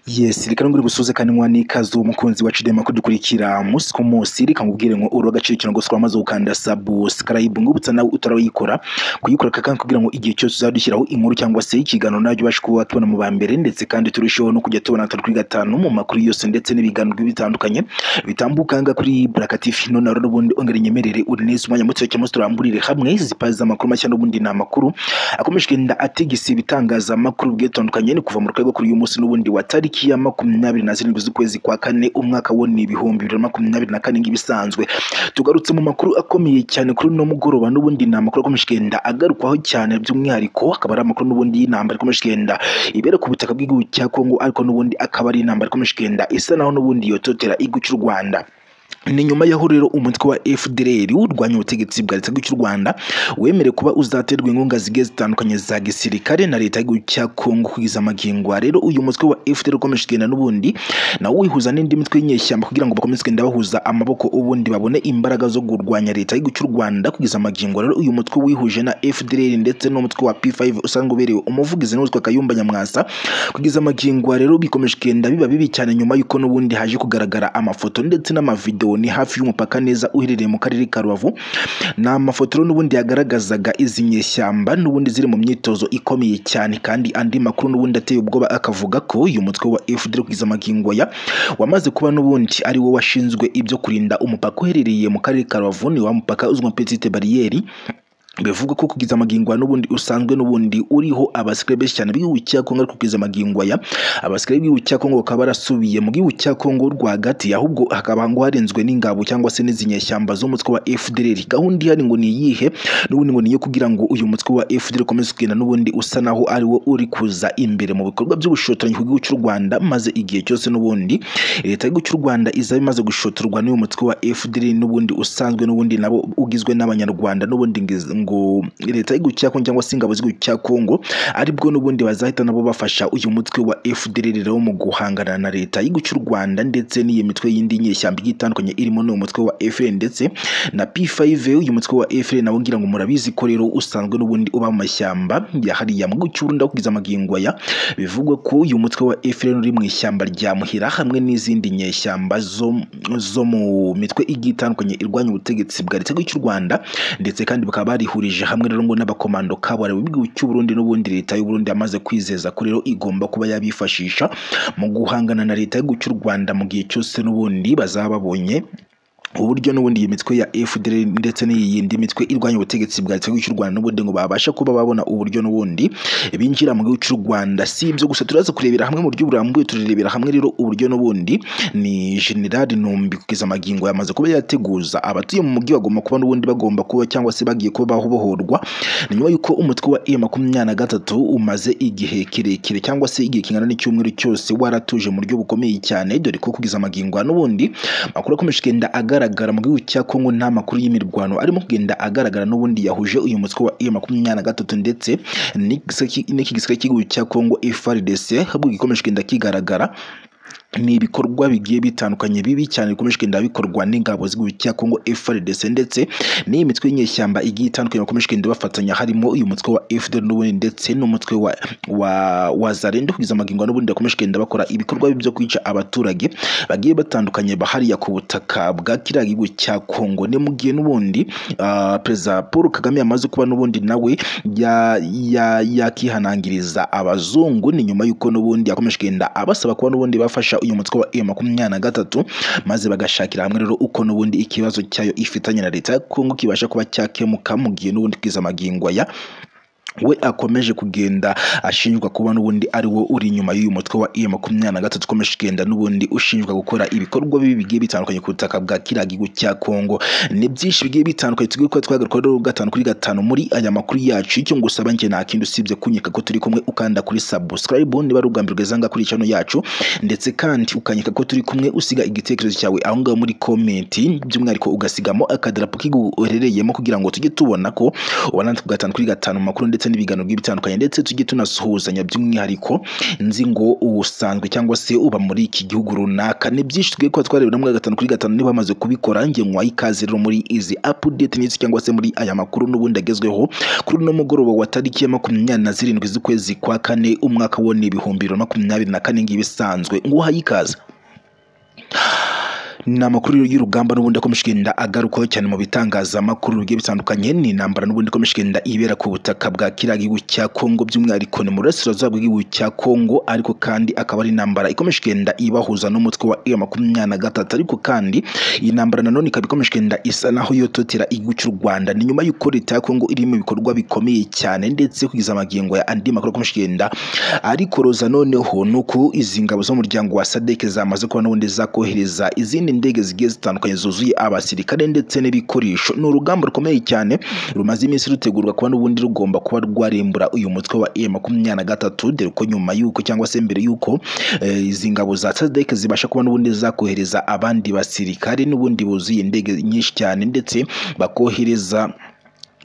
Yes reka ngure ngusuhuze kandi muha n'ikaze umukunzi wacu Dema kudukurikira umunsi ku munsi reka nkubwire ngo uri uw'agaciro cyane ngo maze ukanda subscribe ngubutsa nawe utarayikora kuyikora kandi kugira ngo igihe cyose uzajya dushyiraho inkuru cyangwa se ikiganiro najya ubasha kuba watubona mu ba mbere ndetse kandi turusheho no kujya tubona gatatu kuri gatanu mu makuru yose ndetse n'ibiganiro bitandukanye bitambuka aha ngaha kuri Baraka TV none rero ubundi ongera inyemerere urineze umwanya muto cyangwa se turamburire hamwe zipaza amakuru mashya n'ubundi ni amakuru akomeje kugenda atigisa ibitangazamakuru bigiye bitandukanye ni kuva mu rwego kuri uyu munsi n'ubundi wa tariki tariki ya makumyabiri na zirindwi z'ukwezi kwa kane umwaka wo ni ibihumbi bibiri na makumyabiri na kane nk'ibisanzwe tugarutse mu makuru akomeye cyane kuri uno mugoroba n'ubundi ni amakuru akomeje kugenda agarukwaho cyane by'umwihariko akaba ari amakuru n'ubundi y'intambara ikomeje kugenda ibera ku butaka bw'igihugu cya kongo ariko n'ubundi akaba ari intambara ikomeje kugenda isa naho n'ubundi yototera igihugu cy'u rwanda ni nyuma y'aho rero umutwe wa FDLR urwanya ubutegetsi bwa leta cy'u Rwanda wemerewe kuba uzaterwa inkunga zigiye zitandukanye za gisirikare na leta y'igihugu cya Kongo kugeza amagingwa rero uyu mutwe wa FDLR ukomeje kugenda n'ubundi nawo wihuza n'indi mitwe y'inyeshyamba kugira ngo bakomeze kugenda bahuza amaboko ubundi babone imbaraga zo kurwanya leta y'igihugu cy'u Rwanda kugeza amagingwa rero uyu mutwe wihuje na FDLR ndetse n'umutwe wa P5 usanzwe uberewe umuvugizi n'uwitwa Kayumba Nyamwasa kugeza amagingwa rero bikomeje kugenda biba bibi cyane nyuma y'uko n'ubundi haje kugaragara amafoto ndetse n'amavideo ni hafi y'umupaka neza uherereye mu karere ka Rubavu ni amafoto n'ubundi yagaragazaga izi nyeshyamba n'ubundi ziri mu myitozo ikomeye cyane kandi andi makuru n'ubundi ateye ubwoba akavuga ko uyu mutwe wa FDL kugeza amagingo ya wamaze kuba n'ubundi ari wo washinzwe ibyo kurinda umupaka uherereye mu karere ka Rubavu ni wa mupaka uzwi nka petite barriere bivugwa ko kugeza amagingwa n'ubundi usanzwe n'ubundi uriho abasikare benshi cyane b'igihugu cya Kongo ariko kugeza amagingwa ya abasikare b'igihugu cya Kongo bakaba barasubiye mu gihugu cya Kongo rwagati ahubwo hakaba ngo harenzwe n'ingabo cyangwa se n'izinyeshyamba z'umutwe wa FDLR gahunda ihari ngo ni iyihe n'ubundi ngo niyo kugira ngo uyu mutwe wa FDLR ukomeze kugenda n'ubundi usa naho ari wo uri kuza imbere mu bikorwa by'ubushotoranyi ku gihugu cy'u Rwanda maze igihe cyose n'ubundi leta y'igihugu cy'u Rwanda izaba imaze gushotorwa n'uyu mutwe wa FDLR n'ubundi usanzwe n'ubundi nabo ugizwe n'abanyarwanda n'ubundi ngo leta y'igihugu cya Kongo cyangwa se ingabo z'igihugu cya Kongo aribwo n'ubundi bazahita nabo bafasha uyu mutwe wa FDLR rero mu guhangana na leta y'igihugu cy'u Rwanda ndetse n'iyi mitwe y'indi nyeshyamba igiye itandukanye irimo n'uyu mutwe wa FLN ndetse na P5 uyu mutwe wa FLN nawo ngira ngo murabizi ko rero usanzwe n'ubundi uba mu mashyamba ya hariya mu gihugu cy'u Burundi kugeza amagingwa ya bivugwa ko uyu mutwe wa FLN uri mu ishyamba rya Muhira hamwe n'izindi nyeshyamba zo zo mu mitwe igiye itandukanye irwanya ubutegetsi bwa leta y'igihugu cy'u Rwanda ndetse kandi bakaba bari bihurije hamwe rero ngo n'abakomando kabara b'igihugu cy'u Burundi n'ubundi leta y'u Burundi yamaze kwizeza ko rero igomba kuba yabifashisha mu guhangana na leta y'igihugu cy'u Rwanda mu gihe cyose n'ubundi bazaba babonye uburyo n'ubundi iyi mitwe ya FDL ndetse n'iyindi mitwe irwanya ubutegetsi bwa leta y'u Rwanda n'ubundi ngo babasha kuba babona uburyo n'ubundi binjira mu gihugu cy'u Rwanda si ibyo gusa turaza kurebera hamwe mu buryo burambuye turirebera hamwe rero uburyo n'ubundi ni General Numbi kugeza amagingo yamaze kuba yateguza abatuye mu mujyi bagomba kuba n'ubundi bagomba kuba cyangwa se bagiye kuba bahobohorwa ni nyuma y'uko umutwe wa E makumyabiri na gatatu umaze igihe kirekire cyangwa se igihe kingana n'icyumweru cyose waratuje mu buryo bukomeye cyane dore ko kugeza amagingo n'ubundi makuru akomeje kugenda agaragara agaragara mu gihugu cya Kongo nta makuru y'imirwano arimo kugenda agaragara n'ubundi yahuje uyu mutwe wa M23 ndetse n'iki gisirikare cy'igihugu cya Kongo FARDC ahubwo gikomeje kugenda kigaragara ni ibikorwa bigiye bitandukanye bibi cyane bikomeje kugenda bikorwa n'ingabo z'igihugu cya Kongo FARDC ndetse n'iyi mitwe y'inyeshyamba igiye itandukanye bakomeje kugenda bafatanya harimo uyu mutwe wa FDL n'ubundi ndetse n'umutwe wa wa wa Zalendo kugeza amagingo n'ubundi bakomeje kugenda bakora ibikorwa byo kwica abaturage bagiye batandukanye bahariya ku butaka bwa kiriya gihugu cya Kongo ne mu gihe n'ubundi uh, Perezida Paul Kagame yamaze kuba n'ubundi nawe yakihanangiriza ya, ya abazungu ni nyuma y'uko n'ubundi yakomeje kugenda abasaba kuba n'ubundi bafasha uyu mutwe wa M makumyabiri na gatatu maze bagashakira hamwe rero uko n'ubundi ikibazo cyayo ifitanye na leta ya Kongo kibasha kuba cyakemuka mu gihe n'ubundi kwiza amagingwa ya we akomeje kugenda ashinjwa kuba n'ubundi ari wo uri inyuma y'uyu mutwe wa iya makumyabiri na gatatu ukomeje kugenda n'ubundi ushinjwa gukora ibikorwa bibi bigiye bitandukanye ku butaka bwa kiriya gihugu cya Kongo ni byinshi bigiye bitandukanye tugiye kuba twagaruka rero gatanu kuri gatanu muri aya makuru yacu icyo ngusaba njye nta kindi usibye kunyeka ko turi kumwe ukanda kuri subscribe niba ari ubwa mbere ugeze ahangaha kuri channel yacu ndetse kandi ukanyeka ko turi kumwe usiga igitekerezo cyawe aho ngaho muri comment by'umwihariko ugasigamo akadarapo k'igihugu uherereyemo kugira ngo tujye tubona ko ubona gatanu kuri gatanu makuru ndetse ndetse n'ibiganiro bigiye bitandukanye ndetse tujye tunasuhuzanya by'umwihariko nzi ngo usanzwe cyangwa se uba muri iki gihugu runaka ni byinshi twe kuba twareba muri gatanu kuri gatanu niba bamaze kubikora nge nkwaye ikaze rero muri izi update nyinshi cyangwa se muri aya makuru n'ubundi agezweho kuri uno mugoroba wa tariki ya makumyabiri na zirindwi z'ukwezi kwa kane umwaka wo ni ibihumbi bibiri na makumyabiri na kane ngibi isanzwe nguhaye ikaze ni amakuru y'urugamba n'ubundi akomeje kugenda agarukaho cyane mu bitangazamakuru bigiye bitandukanye ni intambara n'ubundi ikomeje kugenda ibera ku butaka bwa kiriya gihugu cya Kongo by'umwihariko ni mu burasirazuba bw'igihugu cya Kongo ariko kandi akaba ari intambara ikomeje kugenda ibahuza n'umutwe wa M makumyabiri na gatatu ariko kandi iyi ntambara nanone ikaba ikomeje kugenda isa naho yototera igihugu cy'u Rwanda ni nyuma y'uko leta ya Kongo iri mu bikorwa bikomeye cyane ndetse kugeza amagingo ya andi makuru akomeje kugenda ariko roza noneho ni uko izi ngabo z'umuryango wa SADC zamaze kuba n'ubundi zakohereza izindi indege zigiye zitandukanye zuzuye abasirikare ndetse n'ibikoresho ni urugamba rukomeye cyane rumaze iminsi rutegurwa kuba n'ubundi rugomba kuba rwarimbura uyu mutwe wa e makumyabiri na gatatu dore ko nyuma y'uko cyangwa se mbere y'uko izi ngabo za sadek zibasha kuba n'ubundi zakohereza abandi basirikare n'ubundi buzuye indege nyinshi cyane ndetse bakohereza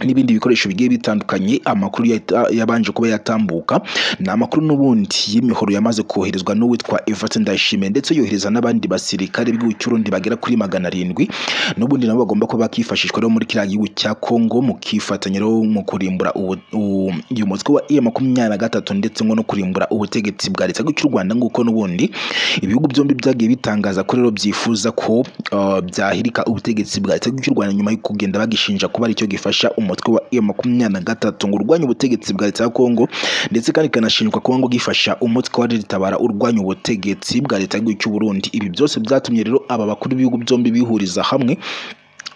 n'ibindi bikoresho bigiye bitandukanye amakuru yabanje kuba yatambuka ni amakuru n'ubundi y'imihoro yamaze koherezwa n'uwitwa Evert Ndayishimiye ndetse yohereza n'abandi basirikare b'igihugu cy'Urundi bagera kuri magana arindwi n'ubundi nabo bagomba kuba bakifashishwa rero muri kiriya gihugu cya Kongo mu kifatanya rero mu kurimbura uyu mutwe wa iya makumyabiri na gatatu ndetse ngo no kurimbura ubutegetsi bwa leta cy'u Rwanda nguko n'ubundi ibihugu byombi byagiye bitangaza ko rero byifuza ko byahirika ubutegetsi bwa leta cy'u Rwanda nyuma yo kugenda bagishinja kuba aricyo gifasha umutwe wa M makumyabiri na gatatu ngo urwanya ubutegetsi bwa leta ya Kongo ndetse kandi kanashinjwa kuba ngo gifasha umutwe wa ritabara urwanya ubutegetsi bwa leta y'igihugu cy'u Burundi ibi byose byatumye rero aba bakuru b'ibihugu byombi bihuriza hamwe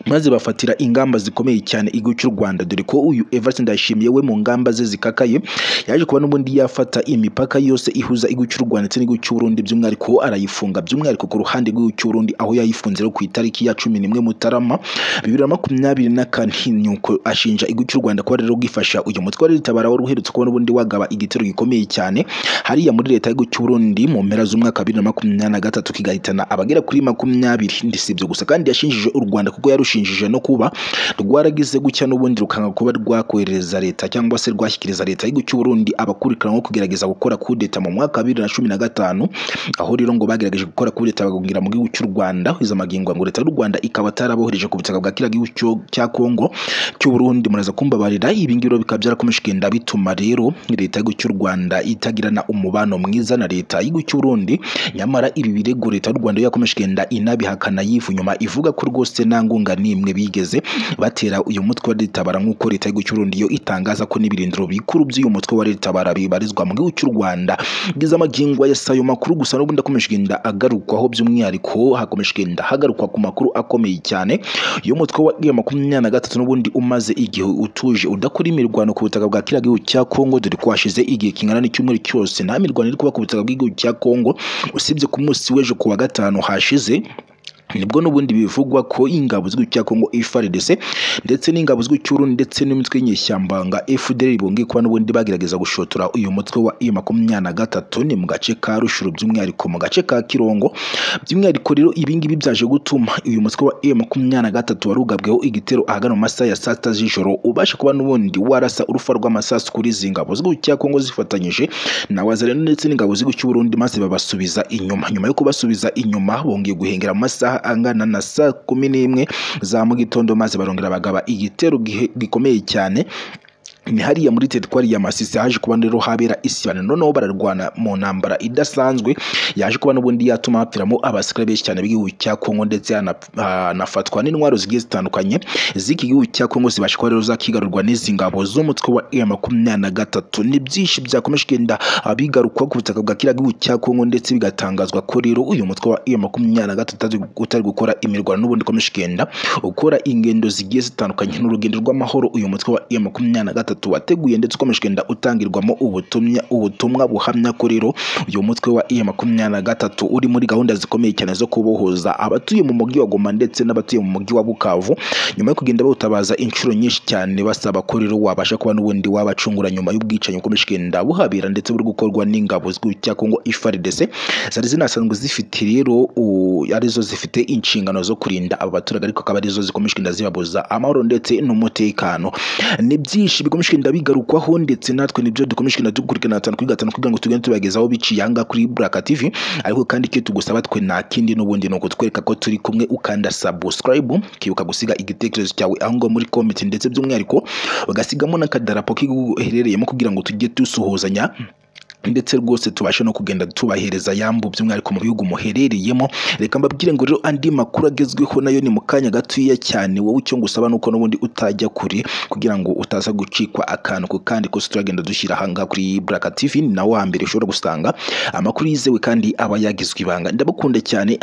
maze bafatira ingamba zikomeye cyane igihugu cy'u Rwanda dore ko uyu Evert Ndayishimiye we mu ngamba ze zikakaye yaje kuba n'ubundi yafata imipaka yose ihuza igihugu cy'u Rwanda ndetse n'igihugu cy'u Burundi by'umwihariko arayifunga by'umwihariko ku ruhande rw'igihugu cy'u Burundi aho yayifunze ku itariki ya cumi n'imwe Mutarama bibiri na makumyabiri na kane nuko ashinja igihugu cy'u Rwanda kuba rero gifasha uyu mutwe wari ritabara wari uherutse kuba n'ubundi wagaba igitero gikomeye cyane hariya muri leta y'igihugu cy'u Burundi mu mpera z'umwaka bibiri na makumyabiri na gatatu kigahitana abagera kuri makumyabiri ndisibyo gusa kandi yashinjije u Rwanda kuko yarusha rushinjije no kuba rwaragize gutya n'ubundi rukanga kuba rwakohereza leta cyangwa se rwashyikiriza leta y'igihugu cy'u Burundi abakurikiranyweho kugerageza gukora kudeta mu mwaka wa bibiri na cumi na gatanu aho rero ngo bagerageje gukora kudeta bagahungira mu gihugu cy'u Rwanda hiza amagingo ngo leta y'u Rwanda ikaba atarabohereje ku butaka bwa kiriya gihugu cya Kongo cy'u Burundi muraza kumbabarira ibi ngibi bikaba byarakomeje kugenda bituma rero leta y'igihugu cy'u Rwanda itagirana umubano mwiza na leta y'igihugu cy'u Burundi nyamara ibi birego leta y'u Rwanda yakomeje kugenda inabihakana yivu nyuma ivuga ko rwose nta ngunga n'imwe bigeze batera uyu mutwe wa ritabara nk'uko leta y'igihugu cy'u Burundi yo itangaza ko n'ibirindiro bikuru by'uyu mutwe wa ritabara bibarizwa mu gihugu cy'u Rwanda bwiza amagingwa ya sayo makuru gusa n'ubundi akomeje kugenda agarukwaho by'umwihariko hakomeje kugenda hagarukwa ku makuru akomeye cyane uyu mutwe wa iya makumyabiri na gatatu n'ubundi umaze igihe utuje udakora imirwano ku butaka bwa kiriya gihugu cya Kongo dore ko hashize igihe kingana n'icyumweru cyose nta mirwano iri kuba ku butaka bw'igihugu cya Kongo usibye ku munsi w'ejo ku wa gatanu hashize nibwo n'ubundi bivugwa ko ingabo z'igihugu cya Kongo FARDC ndetse n'ingabo z'igihugu cy'Urundi ndetse n'imitwe y'inyeshyamba nga FDL bongeye kuba n'ubundi bagerageza gushotora uyu mutwe wa M makumyabiri na gatatu ni mu gace ka Rushuru by'umwihariko mu gace ka Kirongo by'umwihariko rero ibi ngibi byaje gutuma uyu mutwe wa M makumyabiri na gatatu warugabweho igitero ahagana mu masaha ya saa sita z'ijoro ubasha kuba n'ubundi warasa urufa rw'amasasu kuri izi ngabo z'igihugu cya Kongo zifatanyije na Wazalendo ndetse n'ingabo z'igihugu cy'u Burundi maze babasubiza inyuma nyuma yo kubasubiza inyuma bongeye guhengera mu masaha angana na saa kumi n'imwe za mu gitondo maze barongera bagaba igitero gikomeye cyane ni hariya muri teritwari ya Masisi haje kuba rero habera isibana noneho bararwana mu ntambara idasanzwe yaje kuba n'ubundi yatuma hapfiramo abasirikare benshi cyane b'igihugu cya Kongo ndetse hanafatwa n'intwaro zigiye zitandukanye z'iki gihugu cya Kongo zibasha kuba rero zakigarurwa n'izi ngabo z'umutwe wa M makumyabiri na gatatu ni byinshi byakomeje kugenda bigarukwa ku butaka bwa kiriya gihugu cya Kongo ndetse bigatangazwa ko rero uyu mutwe wa M makumyabiri na gatatu utari gukora imirwano n'ubundi ukomeje kugenda ukora ingendo zigiye zitandukanye n'urugendo rw'amahoro uyu mutwe wa M makumyabiri na gatatu gatatu wateguye ndetse ukomeje kugenda utangirwamo ubutumwa ubutumwa buhamya ko rero uyu mutwe wa iya makumyabiri na gatatu uri muri gahunda zikomeye cyane zo kubohoza abatuye mu mujyi wa Goma ndetse n'abatuye mu mujyi wa Bukavu nyuma yo kugenda bawutabaza inshuro nyinshi cyane basaba ko rero wabasha kuba n'ubundi wabacungura nyuma y'ubwicanyi ukomeje kugenda buhabera ndetse buri gukorwa n'ingabo cya Kongo FARDC zari zinasanzwe zifite rero arizo zifite inshingano zo kurinda aba baturage ariko akaba arizo zikomeje kugenda zibabuza amahoro ndetse n'umutekano ni byinshi dukomeje kugenda bigarukwaho ndetse natwe nibyo dukomeje kugenda dukurikirana gatanu kuri gatanu kugira ngo tugende tubagezaho biciye ahangaha kuri Black TV ariko kandi icyo tugusaba twe nta kindi n'ubundi ni ukutwereka ko turi kumwe ukanda subscribe kibuka gusiga igitekerezo cyawe aho ngo muri comment ndetse by'umwihariko bagasigamo n'akadarapo k'igihugu uherereyemo kugira ngo tujye dusuhuzanya ndetse rwose tubashe no kugenda tubahereza yambu by'umwihariko mu bihugu muherereyemo reka mbabwire ngo rero andi makuru agezweho nayo ni mu kanya gatoya cyane wowe icyo ngusaba ni uko n'ubundi utajya kure kugira ngo utaza gucikwa akantu ku kandi kose turagenda dushyira ahangaha kuri Black TV ni nawe wa mbere ushobora gusanga amakuru yizewe kandi aba yagizwe ibanga ndabakunda cyane